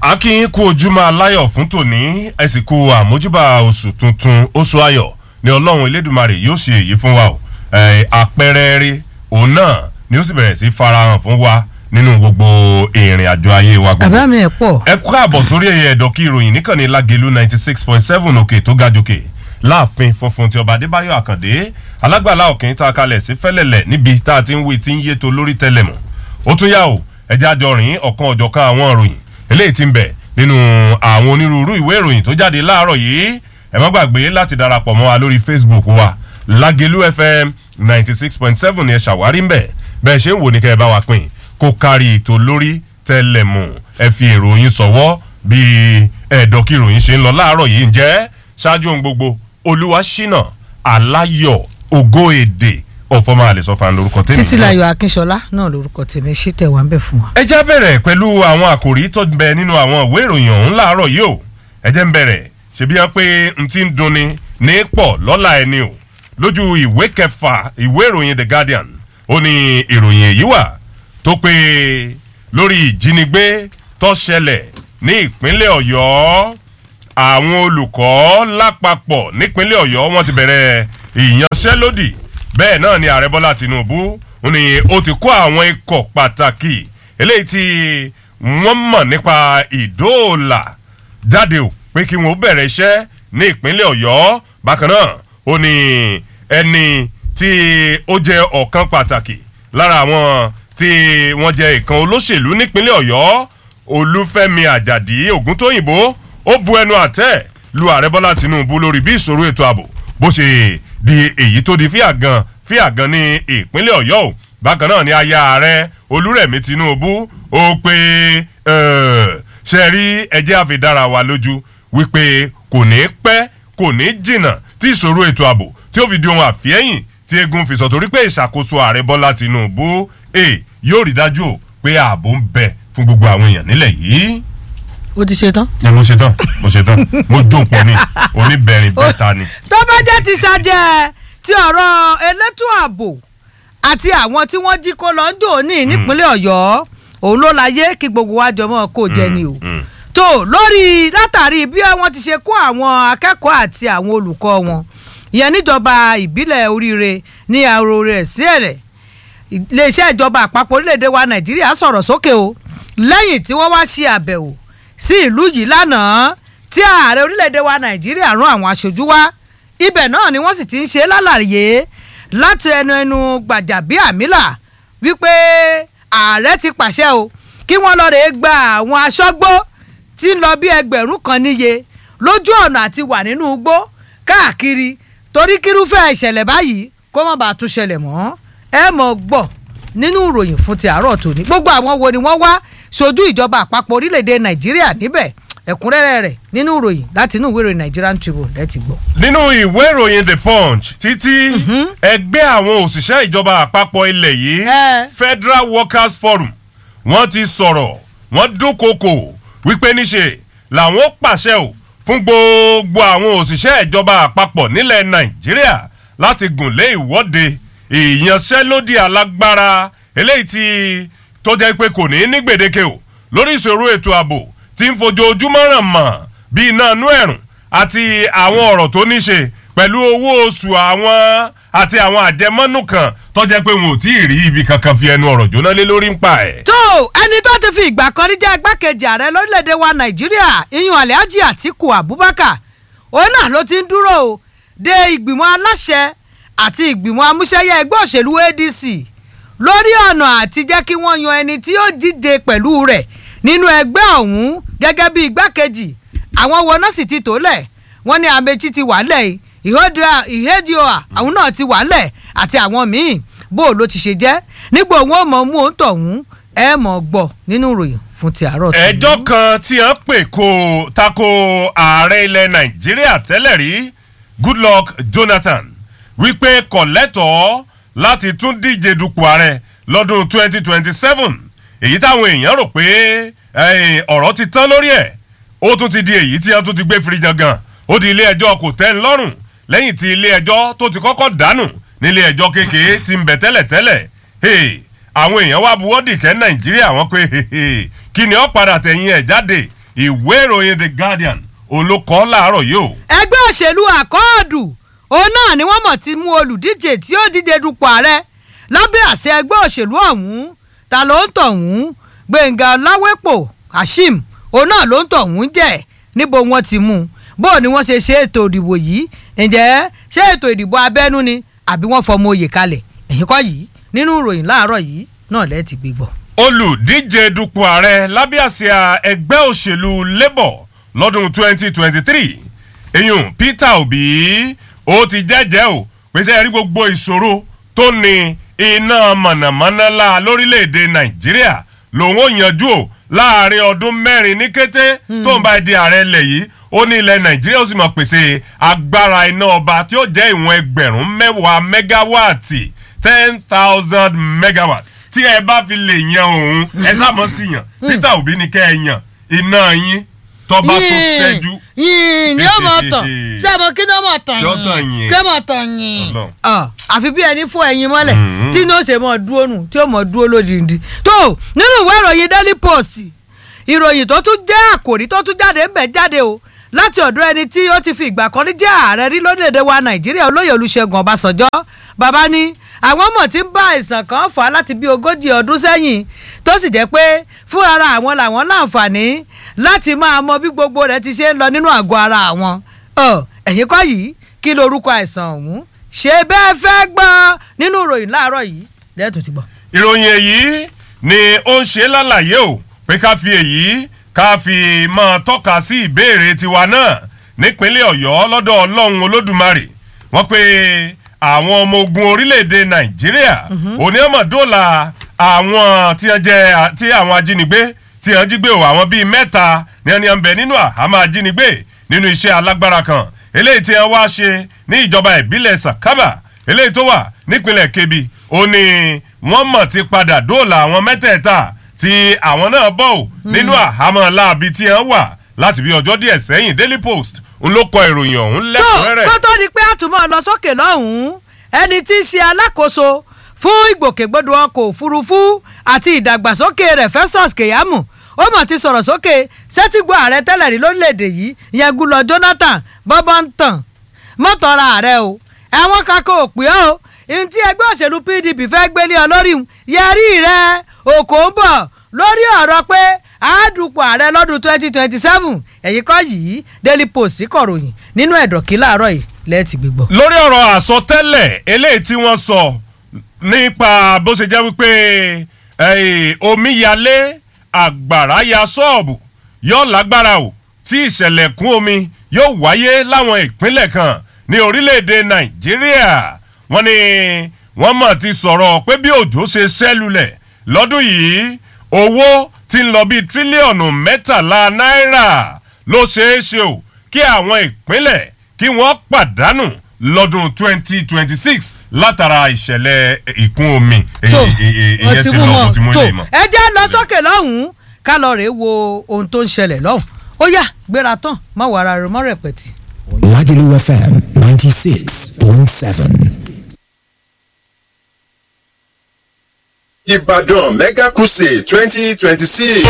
akínyín kú ojúmọ́ aláyọ̀ fún tòní ẹ̀sìnkú àmójúbà oṣù tuntun oṣù ayọ̀ ni ọlọ́run elédùnmarè yóò ṣe èyí fún wa o àpẹẹrẹ rẹ òun náà ni ó sì bẹ̀rẹ̀ sí farahàn fún wa nínú gbogbo ìrìn àjò ayé wa gbogbo. àbá mi ẹ̀ pọ̀. ẹ kú àbọ̀ sórí ẹ̀yẹ ẹ̀dọ́kí ìròyìn níkànnì lágẹ̀lú ninety six point seven òkè tó ga jòkè láàfin funfun ti ọba adébáyọ̀ àkàndé alágbàlá òkè ta kalẹ̀ sí fẹ́lẹ̀lẹ̀ níbi tá a ti ń wí tí ń yé to lórí tẹlẹ̀mù ó tún yá o ẹjẹ́ àjọrìn ọ̀kan ọ̀jọ̀kan àwọn ìròyìn eléyìí ti ń bẹ̀ nínú àwọn onírúurú ìwé ìròyìn tó jáde láàárọ̀ yìí ẹ má gbàgbé láti darapọ̀ mọ́ wa lórí facebook wa lágẹ̀lú fm ninety six point seven ni ẹ ṣàwárí ń bẹ̀ bẹ́ẹ̀ ṣe ń wò ní kẹ́ ẹ bá wa pín kó kárí ètò lórí tẹlẹ̀mù ẹ fi èròyìn sọ̀wọ́ bí ẹ̀ẹ́dọ̀kí ìròyìn ṣe ń lọ láàárọ̀ yìí ń jẹ́ ṣáájú ohun gbogbo olúwaṣínà aláyọ̀ ògo èdè ọ̀fọ̀mọ́ àlẹ́sọ̀fà lórúkọ tèmi. títílayọ̀ akínṣọlá náà lórúkọ tèmi ṣì tẹ̀ wá ń bẹ̀ fún wa. ẹ jẹ́ bẹ̀rẹ̀ pẹ̀lú àwọn àkòrí tó ń bẹ nínú àwọn ìwé ìròyìn ọ̀hún láàárọ̀ yìí o ẹ jẹ́ ń bẹ̀rẹ̀ ṣebí wọn pé n ti ń dunni ní pọ̀ lọ́la ẹni o lójú ìwé kẹfà ìwé ìròyìn the guardian ó ní ìròyìn èyí wà tó pé lórí ìjínigbé tó ṣẹlẹ̀ ní ìpínlẹ̀ ọ̀yọ́ àwọn olùkọ́ lápapọ̀ nípínlẹ̀ ọ̀yọ́ wọ́n ti bẹ̀rẹ̀ ìyanṣẹ́lódì bẹ́ẹ̀ náà ni ààrẹ bọ́lá tinubu ni ó ti kó àwọn ikọ̀ pàtàkì eléyìí tí wọ́n mọ̀ nípa ìdóòlà jáde o pé kí wọ́n bẹ̀rẹ̀ iṣẹ́ ní ìpínlẹ̀ ọ̀yọ́ bákan náà ó ní ẹni tí ó jẹ́ ọ̀kan pàtàkì lára àwọn tí wọ́n jẹ́ ìkan olóṣèlú nípínlẹ̀ ọ̀yọ́ olúfẹ́mi àjàdí ògúntóyìnbó ó bu ẹnu àtẹ́ lu ààrẹ bọ́lá tinubu lórí bí ìṣòro ètò ààbò bó ṣe di èyí tó di fíàgàn fíàgàn ní ìpínlẹ̀ ọ̀yọ́ o bákan náà ni aya ààrẹ olúrẹ̀mí tinubu ó pé ṣe rí ẹjẹ́ àfidára wa lójú wípé kò ní pẹ́ kò ní jìnnà tí ìṣòro ètò ààbò tí ó fi di ohun àfihẹ́yìn tí egun fi sọ torí pé ìṣàkóso ààrẹ bọ́lá tinubu yóò rí dájú o pé ààbò ń bẹ fún gbogbo àwọn èèyàn nílẹ̀ yìí ó ti ṣe tán. ẹ mo ṣe tán mo ṣe tán mo jókòó ni oníbẹ̀rin bẹ́ta ni. tó bá jẹ́ ti ṣàjẹ́ ti ọ̀rọ̀ elétò ààbò àti àwọn tí wọ́n jí kó lọ ń dò ní nípínlẹ̀ ọ̀yọ́ òun ló láyé kí gbogbo wa jọmọ́ kó jẹ ni o. tó lórí látàrí bí wọ́n ti ṣe kó àwọn akẹ́kọ̀ọ́ àti àwọn olùkọ́ wọn ìyẹn níjọba ìbílẹ̀ oríire ní àrò rẹ̀ sí ẹ̀rẹ̀ iléeṣẹ́ ìjọba àpapọ̀ orílẹ̀-èdè wa nàìjíríà sọ̀rọ̀ sókè o lẹ́yìn tí wọ́n wá ṣe àbẹ̀wò sí ìlú yìí lánàá tí ààrẹ orílẹ̀-èdè wa nàìjíríà rán àwọn aṣojú wá ibẹ̀ náà ni wọ́n sì ti ń ṣe lálàyé láti ẹnu ẹnu gbàjàbíàmílà wípé ààrẹ ti pàṣẹ o kí wọ́n lọ rèé gba àwọn aṣọ́gbó tí ń lọ bí ẹgbẹ̀rún kan níye lójú ọ̀nà àti wà nínú igbó káàkiri torí kírúfẹ́ ìṣẹ̀lẹ̀ báyìí kó má bàa tún ṣẹlẹ̀ mọ́ ẹ mọ̀ gbọ́ nínú ìròyìn fún ti àárọ̀ tòní gbogbo àwọn wo ni wọ́n wá sojú ìjọba àpapọ̀ orílẹ̀-èdè nàìjíríà níbẹ̀ ẹ̀kúnrẹ́rẹ́ rẹ̀ nínú ìròyìn láti inú ìwé ìròyìn nigerian tribune ẹ ti gbọ́. nínú ìwé ìròyìn the punch títí ẹgbẹ́ àwọn òṣìṣẹ́ ìjọba àpapọ̀ ilẹ̀ yìí federal workers forum wọ́n ti sọ̀rọ̀ wọ́n dúnkokò wípé níṣe làwọn pàṣẹ ò fún gbogbo àwọn òṣìṣẹ́ ìjọba àpapọ̀ nílẹ̀ nàìjíríà láti gùn lé ìwọ́de ìyanṣẹ́lódì alágbára eléyìí tí tó jẹ́ pé kò ní ní gbèdéke o lórí ìṣòro ètò ààbò tí ń fojoojúmọ́ ràn mọ́ bí iná inú ẹ̀rùn àti àwọn ọ̀rọ̀ tó ní ṣe pẹ̀lú owó oṣù àwọn àti àwọn àjẹmọ́nù kan tó jẹ́ pé wọn ò tí ì rí ibi kankan fi ẹnu ọ̀rọ̀ jóná lé lórí ń pa ẹ̀. tó ẹni tó ti fi ìgbà kan rí jẹ́ igbákejì ààrẹ lórílẹ̀‐èdè wa nàìjíríà iyun alhaji atiku abubakar òun náà ló ti ń dúró o de ìgbìmọ̀ aláṣẹ àti ìgbìmọ̀ amúṣẹ́yẹ ẹgbẹ́ òṣèlú adc lórí ọ̀nà àti jẹ́ kí wọ́n yan ẹni tí yóò díje pẹ̀lú rẹ̀ nínú ẹgbẹ́ ọ̀hún gẹ́gẹ́ bí igbákejì àwọn wo náà sì ti tó lẹ̀ wọ́n ní amechi ti wà lẹ̀ ìhédìọ́à àwọn náà ti wà lẹ̀ àti àwọn míì bó ló ti ṣe jẹ́ nígbà òun ò mọ̀ mú òun tọ̀hún ẹ mọ̀ gbọ́ nínú ìròyìn fún ti àárọ̀ tó. ẹjọ́ kan tí wọ́n pè kó tako ààrẹ ilẹ̀ nàìjíríà tẹ́lẹ̀ rí goodluck jonathan wípé kọ̀lẹ́tọ̀ọ́ láti tún díje dupò ààrẹ lọ́dún 2027 èyí táwọn èèyàn rò pé ọ̀rọ̀ ti tán lórí ẹ̀ ó tún ti di èyí tí wọ́n tún ti gbé firi jangan ó di ilé ẹjọ́ kò tẹ́ ń lọ́rùn lẹ́yìn tí ilé ẹjọ́ tó ti kọ́kọ́ dànù nílé ẹjọ́ kékeré ti ń bẹ̀ tẹ́lẹ̀tẹ́lẹ̀ àwọn èèyàn wá buwọ́dì kẹ́ nàìjíríà wọn pé kí ni ó padà tẹ̀yìn ẹ̀ jáde ìwé ìròyìn the guardian òun ló kọ́ láàárọ̀ yìí o. ẹgbẹ́ òṣèlú àkọọ́dù òun náà ni wọ́n mọ̀ ti mú olùdíje tí ó díje dupò ààrẹ lábẹ́ àṣẹ ẹgbẹ́ òṣèlú ọ̀hún ta ló ń tọ̀hún gbẹ̀ngà ọláwẹ́pọ̀ hashim òun náà ló ń tọ̀hún jẹ́ níbo wọ́n ti mú un bó ni wọ́n ṣe ṣe ètò ìdìbò yìí ǹjẹ́ ṣé ètò ìdìbò abẹ́nú ni àbí wọ́n fọmọ oyè kalẹ̀ ẹ̀yìn kọ́ yìí nínú ìròyìn láàárọ̀ yìí náà lẹ́ẹ̀ ti gbé gbọ́. olùdíje dupò ààrẹ lábẹ́ àsíá ẹgbẹ́ òṣèlú labour lọ́dún 2023 eyín peter obi ó ti jẹ́jẹ́ o pèsè ẹ̀rí gbogbo ìṣòro tó ní iná mọ̀nàmọ́ná la lórílẹ̀‐èdè nàìjíríà lòun ò yanjú o láàrin ọdún mẹ́rin ní kété tó ń bá di ààrẹ ilẹ̀ yìí ó ní ilẹ̀ nàìjíríà ó sì mọ̀ pèsè agbára iná ọba tí ó jẹ́ ìwọ̀n ẹgbẹ̀rún mẹ́wàá mẹ́gáwáàtì ten thousand megawatt tí ẹ bá fi lè yan òun ẹ sáàmọ́ sí yàn peter obi ní kẹ́ ẹ yàn iná yín tọ́ba tó ṣẹ́jú. yìnyín ni ó mọ̀ tán ṣé ẹ mọ kí ni ó mọ̀ tán Yóò tàn yín. kí ó mọ̀ tán yín. Ọlọ́run. Ọ, àfi bí ẹni fún ẹyin mọ́lẹ̀ Mhm. tí ní ó ṣe mọ̀ dúró nù tí ó mọ̀ dúró lódìndí. tó nínú ìwé ìròyìn daily post ìròyìn tó tún jẹ́ àkòrí tó tún jáde ń bẹ̀ jáde o láti ọ̀dọ̀ ẹni tí ó ti fi ìgbà kan rí jẹ́ ààrẹ rí lórílẹ̀‐èdè wa nàìjíríà olóyè olùṣègùn ọbásanjọ́ bàbá ní àwọn ọmọ tí ń bá àìsàn kan fà á láti bí ogójì ọdún sẹ́yìn tó sì jẹ́ pé fúnra àwọn làwọn láǹfààní láti máa mọ bí gbogbo rẹ̀ ti ṣe ń lọ nínú àgọ́ ara àwọn Ọ, ẹ̀yin kọ́ yìí kí lorúkọ àìsàn ọ̀hún ṣé bẹ́ẹ̀ fẹ́ gbọ́ nínú ìròyìn láàárọ̀ yìí lẹ́ẹ̀tún ti gbọ́. ìròyìn èyí ni ó ń ṣe lálàyé o pé ká fi èyí ká fi máa tọ́ka sí ìbéèrè tiwa náà nípínlẹ̀ ọ̀yọ́ lọ́dọ̀ ọlọ́run olódùmarè wọ́n pe àwọn ọmọ ogun orílẹ̀-èdè nàìjíríà onímọ̀dọ́là àwọn tí wọ́n jẹ́ tí àwọn ajínigbé tí wọ́n jí gbé o àwọn bíi mẹ́ta ní ẹni ọ̀nbẹ nínú àhámọ́ ajínigbé nínú iṣẹ́ alágbára kan eléyìí tí wọ́n wá ṣe ní ìjọba ìbílẹ̀ sàkábà eléyìí tó wà nípínlẹ̀ kebbi ó ní wọ́n mọ̀ ti padà dóòlà àwọn mẹ́tẹ̀ẹ̀ta tí àwọn náà bọ̀ ò nínú àhámọ́ láabi tí wọ́n wà láti bí ọjọ́ díẹ̀ sẹ́yìn daily post ń ló kọ ìròyìn ọ̀hún tó lẹ́kùnrẹ́rẹ́. kó tó di pé àtúmọ̀ lọ sókè lọ́hùn-ún ẹni tí í ṣe alákòóso fún ìgbòkègbodò ọkọ̀ òfurufú àti ìdàgbàsókè rẹ̀ festus keyamo ó mọ̀ ti sọ̀rọ̀ sókè sẹ́tìgbọ́ ààrẹ tẹ́lẹ̀ rí lórílẹ̀‐èdè yìí ìyẹn gúlọ jonathan bọ́bọ́ ń tàn mọ́tọ́ra ààrẹ o àwọn kakọ òpè ọ́ ohun tí ẹgbẹ́ òṣèlú pdp fẹ́ gbélé ọ lórí un yẹrí rẹ òkò ń bọ̀ lórí ọ̀rọ̀ pé àádùpọ̀ ààrẹ lọ́dún twenty twenty seven ẹ̀yìn kọ́ yìí daily post kọ̀ròyìn nínú ẹ̀dọ̀kí láàárọ̀ yìí lẹ́ẹ̀tì gbígbọ́. lórí ọ̀rọ̀ àsọtẹ́lẹ̀ eléyìí tí wọ́n sọ nípa bó ṣe jẹ́ wípé eh, omíyalé àgbàrá ya ṣọ́ọ̀bù yóò lágbára o tí ìṣẹ̀lẹ̀ kún omi yóò wáyé láwọn ìpínlẹ̀ kan ní orílẹ̀-èdè nàìjíríà wọ́n ní wọ́n mọ̀ ti sọ̀rọ̀ pé bí òjò ṣe ṣẹ́lulẹ̀ lọ́dún yìí owó ti ń lọ bíi tírílíọ̀nù mẹ́tàlá náírà ló ṣeé ṣe o kí àwọn ìpínlẹ̀ kí wọ́n pàdánù lọ́dún 2026 látara ìṣẹ̀lẹ̀ ìkún omi tó ìyẹn ti lọ mo ti mú tó ilé mọ́. ẹ jẹ́ lọ sókè lọ́hùn-ún ká lọ rèé wo ohun tó ń ṣẹlẹ̀ lọ́hùn ó yá gbéra tán má wàrà rẹ mọ́ rẹpẹ̀tì. Lagelu FM 96.7. Ìbàdàn Mega Crusade twenty twenty six.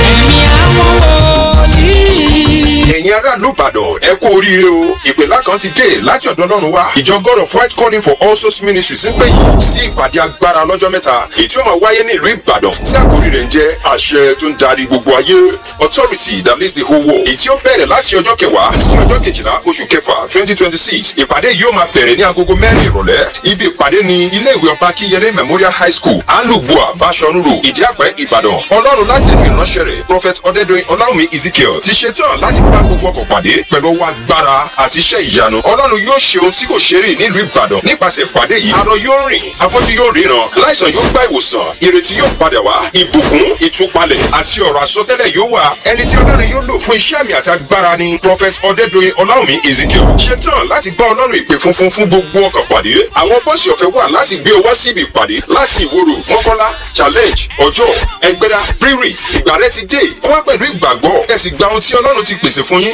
Ẹ̀yin aráàlú Ìbàdàn ẹ kú oríire o. Ìpèlá kan ti dé láti ọ̀dọ̀ Ọlọ́run wá. Ìjọ God of White Calling for All Souls Ministries ń pè yín sí ìpàdé agbára lọ́jọ́ mẹ́ta. Èyí tí ó máa wáyé ní ìlú Ìbàdàn tí àkórí rẹ̀ ń jẹ́ àṣẹ tó ń darí gbogbo ayé. Authority that leads the whole world. Èyí tí ó bẹ̀rẹ̀ láti ọjọ́ kẹwàá sí ọjọ́ kejìlá oṣù kẹfà twenty twenty six. Ìpàdé yìí ó máa bẹ̀rẹ̀ ní agogo mẹ́rin ìrọ̀lẹ́. Ibi ìpàdé ni ilé ìwé ọba Kíyẹlé Memorial High School, Alubua, Bashorun Road, Ìdíàpẹ́, Ìbàdàn. Ọlọ́run láti ẹ̀mí ìránṣẹ́ rẹ̀, Prophet Ọdẹ́dọ̀yìn Ọláwùmí Ezekiel ti ṣetán láti bá gbogbo ọkọ̀ pàdé pẹ̀lú ọwọ́ agbára àti iṣẹ́ ìyanu. Ọlọ́run yóò ṣe ohun tí kò ṣe rí nílùú Ìbàdàn nípasẹ̀ ìpàdé yìí. Arọ yóò rìn, afọ́jú yóò ríran, láìsàn yóò gba ìwòsàn, ìrètí yóò padà wá, ìbùkún, ìtúpalẹ̀ àti ọ̀rọ̀ àsọtẹ́lẹ̀ yóò wà. Ẹni tí Ọlọ́run yóò lò fún iṣẹ́ àmì àti agbára ni Prophet Ọdẹ́dọ̀yìn Ọláwùmí Ezekiel. Ṣetán láti bá Ọlọ́run ìpè funfun fún gbogbo ọkọ̀ pàdé. Àwọn bọ́ọ̀sì ọ̀fẹ́ wà láti gbé ọ wá síbi ìpàdé láti ìwòrò mọ́kọ́lá challenge ọjọ́ ẹgbẹ́ra rírì ìgbà rẹ ti dé wá pẹ̀lú ìgbàgbọ́ ẹ sì gba ohun tí ọlọ́run ti pèsè fún yín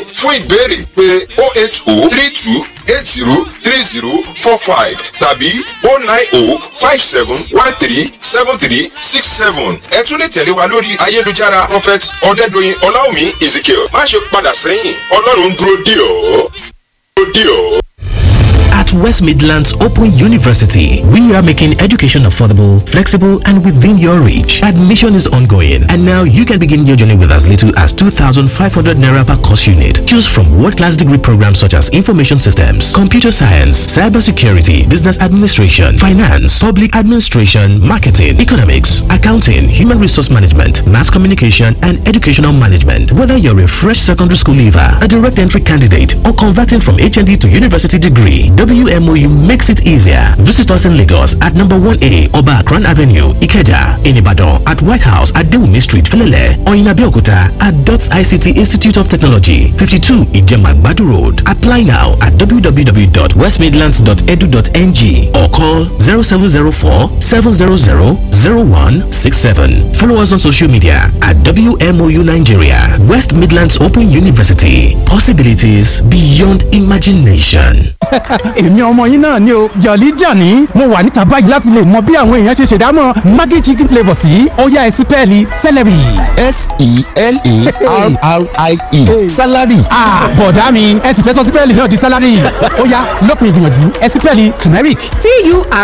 fún ìbéèrè pé oh eight oh three two eight zero three zero four five tàbí oh nine oh five seven one three seven three six seven. ẹ tún lè tẹ̀lé wa lórí ayélujára prophet ọ̀dẹ́dọ̀yìn ọláwùmí ezekiel má ṣe padà sẹ́yìn ọlọ́run dúró dì ọ́ dúró dì ọ́. At West Midlands Open University, we are making education affordable, flexible, and within your reach. Admission is ongoing, and now you can begin your journey with as little as 2,500 naira per course unit. Choose from world-class degree programs such as information systems, computer science, cybersecurity, business administration, finance, public administration, marketing, economics, accounting, human resource management, mass communication, and educational management. Whether you're a fresh secondary school leaver, a direct entry candidate, or converting from HND to university degree, WMOU makes it easier. Visit us in Lagos at number 1A Oba Akran Avenue, Ikeja, in Ibadan at White House at Dewumi Street, Felele, or in Abeokuta at DOTS ICT Institute of Technology, 52 Ijema Badu Road. Apply now at www.westmidlands.edu.ng or call 0704 700 0167. Follow us on social media at WMOU Nigeria, West Midlands Open University. Possibilities beyond imagination. èmi ọmọ yín náà ni o jọ̀lí jàní mo wà níta báyìí láti lè mọ bí àwọn èèyàn ṣe ṣèdámọ̀ maggi chicken flavour sí ọ̀yá ẹ̀sìn pẹ́ẹ́lí celery. s-e-l-e-r-r-i-e salary. bọ̀dá mi ẹ sì fẹ́ sọ sípẹ́ẹ̀lì náà di salary ọ̀yá lópin ìgbìyànjú ẹ̀sìn pẹ́ẹ́lì turmeric. t-u-r